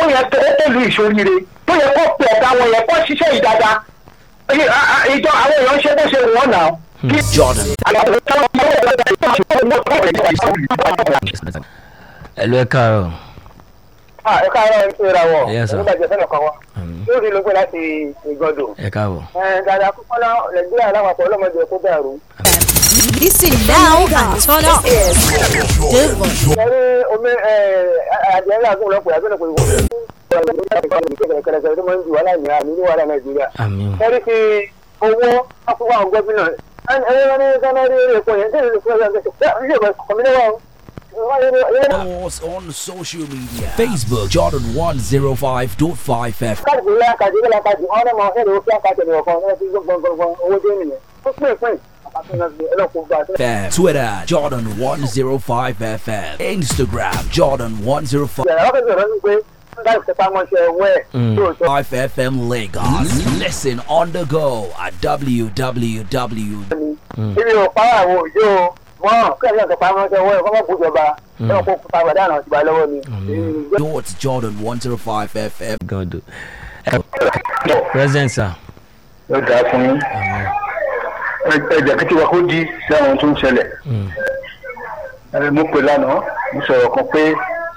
yẹ tó tó lu ìṣoríire tó yẹ kó pè ọ̀gá wọn yẹ kó ṣiṣẹ́ yìí dáadáa Ẹ- a- a- ìjọ àwọn èèyàn ṣe bó ṣe wù wọ́n náà. kí Jordan. ẹ̀lú ẹ̀ káàárọ̀ ẹ káàárọ̀ ẹ ṣe ra wọ̀ Yes, sir. nígbà jẹ́ fẹ́ràn kan wá Àmín. lórí ló gbé láti ìgọdọ̀. ẹ̀ káàbọ̀. dada kúkọ́ náà nàìjíríà lápapọ̀ ọlọ́mọdé kó dàrú. Listen now and turn up. Devon. ẹni omi àdìyẹ ńlá fún ọlọ́pàá àbẹ̀rẹ̀ pé wọ́n kẹ̀kẹ́kẹ́kẹ́ tó máa ń ju wàhálà ní àmì ní wàhálà nàìjíríà. àmín ẹni fi owó afúnwá àwọn gómìnà ẹni wọn ní gánà rí eré epo yẹn tẹ́lẹ̀ fún ẹgbẹ́ ṣe ṣe kọ̀mínà wa o. Follow us on social media. Facebook Jordan 105.5 FM. káàdì ńlá káàdì ńlá káàdì ọ̀nà máa ń ṣẹlẹ̀ ó fi àkàtà ní ọ̀kan ẹ̀ fi gbọ̀ngbọ̀ngbọ̀n owó dé nìyẹn. ó pín ìpín FM. Twitter Jordan 105 FM. Instagram Jordan 105 yàrá wákàtí ọ̀rọ̀ ní pé láì fi pamọ́ṣẹ́ wẹ̀ tó tó FM Lagos. Listen on the go at www. ibi ò para àwọn òjò mọ́ kí ẹ̀sìn ọ̀sẹ̀ pamọ́ṣẹ́ wẹ̀ kọ́mọ́ bùjọba ẹ̀ kó pàgbàdé àná ìgbà lọ́wọ́ ni. Dot Jordan 105 FM. gàdò. present sir. yóò dáa fún yín ẹ̀jẹ̀ kí tiwa kó di sí àwọn tó ń ṣẹlẹ̀ ẹ mú pé lánàá mo sọ̀rọ̀ kan pé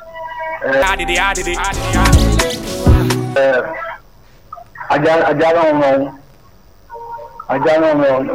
ẹ, ajá ajá náà ń ràn ajá náà ń ràn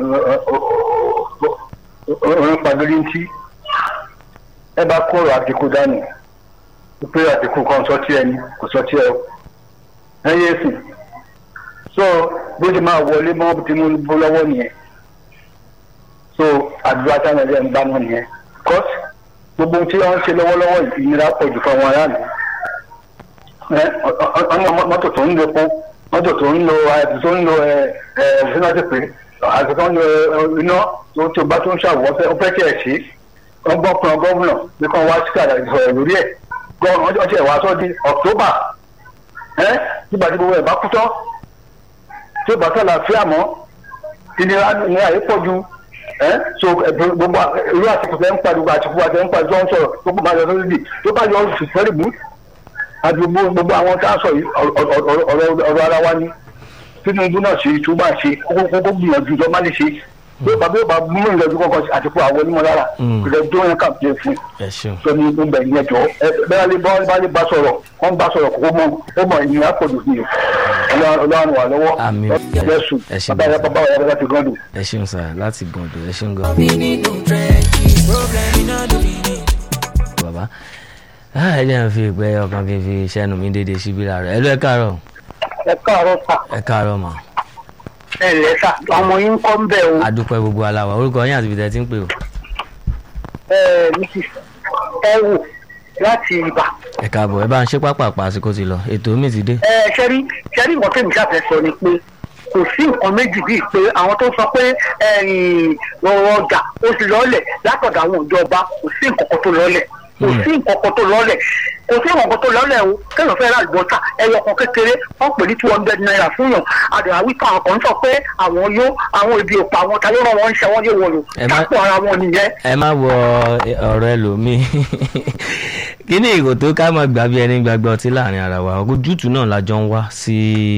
òun pàdórí ń tí ẹ bá kó ọ̀rọ̀ àtìkù dànù pé àtìkù kan sọ tí ẹni kò sọ tí ẹ o ẹ yé sìn so bó ṣe máa wọlé mọ́ tinubu lọ́wọ́ nìyẹn so àdúrà táwọn ẹgbẹ́ ń bá wọn nìyẹn cos gbogbo ohun tí wọ́n ń ṣe lọ́wọ́lọ́wọ́ ìnira pọ̀ jù fún àwọn aráàlú ẹ ọ̀nà mọ́tò tó ń lo epo mọ́tò tó ń lo àìsàn tó ń lo ẹ ẹ sínátì pé àìsàn tó ń lo ẹ, iná tó tó bá tó ń ṣàwọ̀ ọ́fẹ́ ọ́fẹ́ tí ẹ̀ sí wọ́n gbọ́ pọn gọ́vùnà bí kan wá sí àdàlù sọ̀rọ̀ lórí ẹ̀ gọ́ọ̀nù ọjọ́ tí ẹ̀ wá sọ́ di october ẹ nígbà tí gbogbo ẹ̀ bá kú tán tí ó bá sọ̀rọ̀ àfíà mọ́ ìnira ìnira yìí pọ̀ ju ẹ́ so ẹ, gbogbo irú àtìkù tẹ́ ń pariwo àtìkù àti ẹ̀ ń pariwo tó ń sọ̀rọ̀ gbogbo máa yọ sórí bì tó bá yọ oṣù fẹ́rẹ̀ mú àti gbogbo gbogbo àwọn tá a sọ yìí ọ̀rọ̀- ọ̀rọ̀ ọ̀rọ̀ ọ̀rọ̀ ara wa ni tinubu náà ṣe tó bá ṣe kókó kókó gbìyànjú tó má lè ṣe bí ó bá bí ó bá mú ìrìnàjò kọ̀ọ̀kan àtìkù àwọn onímọ̀ lára Mm. ìrẹ̀ tó yẹn kà pé fún ẹ ṣeun. sọ ní gbogbo ẹ̀yìn ẹ̀jọ́ ẹ bẹ́ẹ̀ lè bá bá lè bá sọ̀rọ̀ wọ́n bá sọ̀rọ̀ kókó mọ́ ó mọ̀ ìnira pọ̀ jù sí i ọlọ́run wà lọ́wọ́ Àmín. jésù Ẹ ṣé bàbá yẹn bàbá yẹn láti gọ́dù. ẹ ṣeun sir láti gàdò ẹ ṣeun gan. bàbá ah, ẹ jẹ́ n fi ìpẹ́ ọkàn kí n fi sẹ́nu mi dédé síbí láàárọ̀ ẹ̀lú ẹ̀ káàárọ̀ ẹ káàárọ̀ sà ẹ̀ káàárọ̀ mà ẹ lẹ́ sà ọmọ yín kọ́ ń bẹ̀ o adúpẹ́ gbogbo aláwa orúkọ yín àti ibi tẹ́ ti ń pè o ẹ mrs ẹwù láti ibà. ẹ káàbọ̀ ẹ bá ń ṣe pápápá àsìkò ti lọ ètò mi ti dé. ẹ ṣẹ́rí ṣẹ́rí nǹkan tẹ̀mí ṣàfẹ́ sọ ni pé kò sí nǹkan méjì bíi pé àwọn tó sọ pé ẹ̀yìn ọ̀rọ̀ ọjà ó ti lọ́ọ̀lẹ̀ látọ̀dọ̀ àwọn ìjọba kò sí nǹkan kan tó lọ́ọ̀lẹ̀ kò sí nǹkan kan tó lọ́ọ̀lẹ̀ kò sí nǹkan kan tó lọ́ọ̀lẹ̀ o kéèyàn fẹ́ ra àlùbọ́sà ẹyọ kan kékeré wọ́n pè ní two hundred naira fún yàn àdàrà wípé àwọn kan sọ pé àwọn yó àwọn ibi òpó àwọn tayé rán wọn ń ṣe wọ́n yé wọn lò Ẹ má- kápò ara wọn nìyẹn ẹ má wọ ọ̀rọ̀ ẹlòmíì kí ni ìgò tó ká máa gbà bí ẹni gbàgbé ọtí láàrin ara wa ojútùú náà la jọ ń wá sí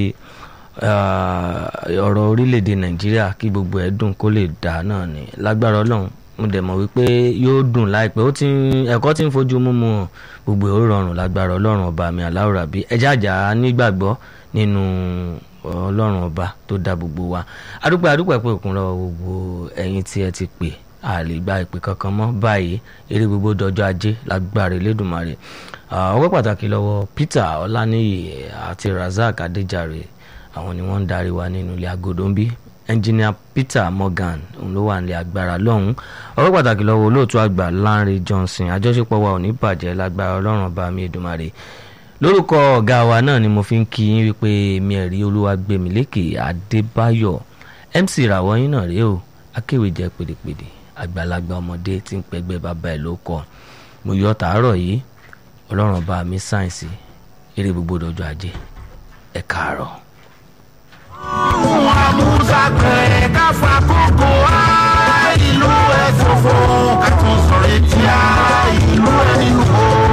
ah, ọ̀rọ̀ orílẹ̀-èdè nàìjíríà kí gbogbo ẹ̀ dùn kó lè dà náà ni lágbára ọlọ́run mo dẹ̀ mọ̀ wípé yóò dùn láìpẹ́ ó ti ń- ẹ̀kọ́ tí ń fojú múmu hàn gbogbo ẹ̀ ó rọrùn lágbára ọlọ́run ọba mi aláwòrán bí ẹjẹ́ àjà nígbàgbọ́ nínú ọlọ́run ọba tó dá gbogbo wa adúpẹ́ adúpẹ́ pé òkun lọ́wọ́ gbogbo ẹ̀yin tí ẹ ti pè a lè gba ìpè kankan mọ́ báyìí eré gbogbo dọjọ́ ajé lágbára elédùnmarè Ah, ọpẹ́ pàtàkì lọ́wọ́ peter ọláníyì àti razak adéjàre àwọn ni wọ́n ń darí wa nínú ilé agodo ń bí ẹnjìnìà peter morgan òun ló wà nílé agbára lọ́hùn ọpẹ́ pàtàkì lọ́wọ́ olóòtú àgbà lanre johnson àjọṣepọ̀ wa ò ní bàjẹ́ lágbára ọlọ́run ọba mi èdùmarè lórúkọ ọ̀gá wa náà ni mo fi ń kí yín wípé mi ẹ̀rí olúwagbèmílékè adébáyọ̀ mc ìràwọ̀ yín náà rèé o akéwì jẹ́ pèdèpèdè àgbàlagbà ọmọdé tí ń pẹgbẹ́ bàbá ẹ̀ ló kọ́ mo yọ tàárọ̀ yìí ọlọ́run ọba mi sáyẹ̀nsì eré gbogbo dọjọ́ ajé ẹ káàárọ̀. ohun àmúṣàpẹ̀ káfa kókó á ìlú ẹ̀ fòfò ká tún sọ̀rọ̀ etí á ìlú ẹ̀ nínú o.